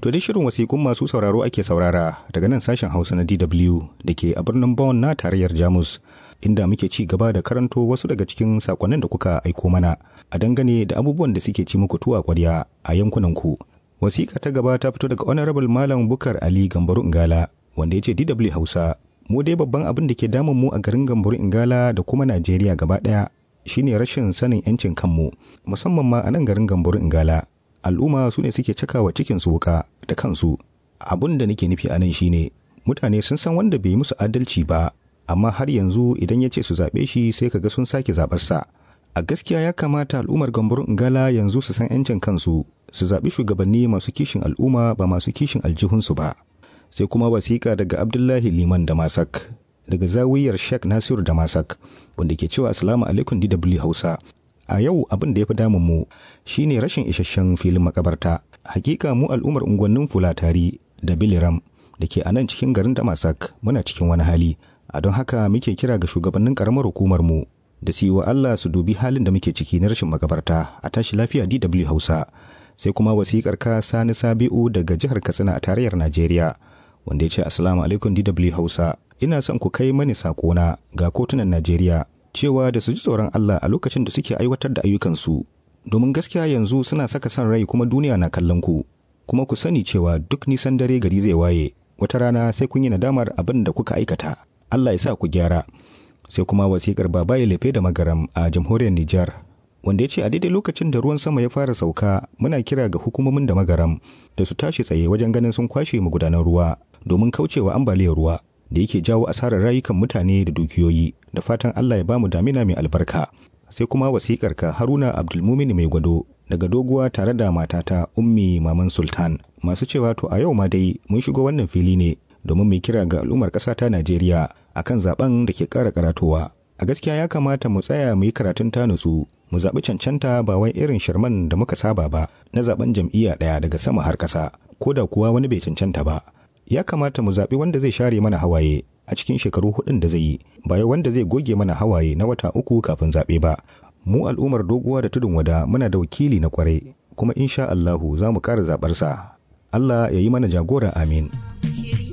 To dai shirin wasiƙun masu sauraro ake saurara daga nan sashen Hausa na DW da ke a birnin Bonn na tarayyar Jamus inda muke ci gaba da karanto wasu daga cikin sakonnin da kuka aiko mana a dangane da abubuwan da suke ci muku tuwa kwarya a yankunanku. Wasiƙa ta gaba ta fito daga Honorable Malam Bukar Ali Gambaru Ingala wanda ya ce DW Hausa mu dai babban abin da ke damun mu a garin Gambaru Ingala da kuma Najeriya gaba ɗaya shine rashin sanin 'yancin kanmu musamman ma a nan garin Gambaru Ingala. al'umma su ne suke cakawa cikin su wuka da kansu abun da nake nufi a nan shine mutane sun san wanda bai musu adalci ba amma har yanzu idan ya ce su zaɓe shi sai kaga sun sake zaɓarsa a gaskiya ya kamata al'ummar gambarun ingala yanzu su san 'yancin kansu su zaɓi shugabanni masu kishin al'umma ba masu kishin aljihunsu ba sai kuma wasiƙa daga abdullahi liman da masak daga zawiyar sheikh nasiru da masak wanda ke cewa assalamu alaikum dw hausa a yau abin da ya fi damun mu shine rashin isasshen filin makabarta hakika mu al'ummar unguwannin fulatari da biliram da ke a nan cikin garin damasak muna cikin wani hali a don haka muke kira ga shugabannin karamar hukumar mu da su yi wa Allah su dubi halin da muke ciki na rashin makabarta a tashi lafiya DW Hausa sai kuma wasikar ka Sani Sabi'u daga jihar Katsina a tarayyar Najeriya wanda ya ce assalamu alaikum DW Hausa ina son ku kai mani sakona ga kotunan Najeriya cewa da su ji tsoron Allah a lokacin da suke aiwatar da ayyukansu domin gaskiya yanzu suna saka son rai kuma duniya na kallon ku kuma ku sani cewa duk nisan dare gari zai waye wata rana sai kun yi nadamar abin da kuka aikata Allah ya sa ku gyara sai kuma wasikar baba ya lefe da magaram a jamhuriyar Nijar wanda ya ce a daidai lokacin da ruwan sama ya fara sauka muna kira ga hukumomin da magaram da su tashi tsaye wajen ganin sun kwashe magudanan ruwa domin kaucewa ambaliyar ruwa da yake jawo asarar rayukan mutane da dukiyoyi da fatan Allah ya bamu damina mai albarka sai kuma wasikar ka Haruna Abdulmumin mai gwado daga doguwa tare da matata Ummi Maman Sultan masu cewa to a yau ma dai mun shigo wannan fili ne domin mai kira ga al'ummar ƙasa ta Najeriya akan zaben da ke ƙara karatowa a gaskiya ya kamata mu tsaya mu yi karatun ta nutsu mu zaɓi cancanta ba wai irin shirman da muka saba ba na zaben jam'iyya ɗaya daga sama har ƙasa ko da kuwa wani bai cancanta ba ya kamata mu zaɓi wanda zai share mana hawaye a cikin shekaru hudun da zai yi ba wanda zai goge mana hawaye na wata uku kafin zaɓe ba mu al'ummar doguwa da tudun wada muna da wakili na kwarai kuma insha Allahu za mu ƙara zaɓarsa Allah ya yi mana jagora amin.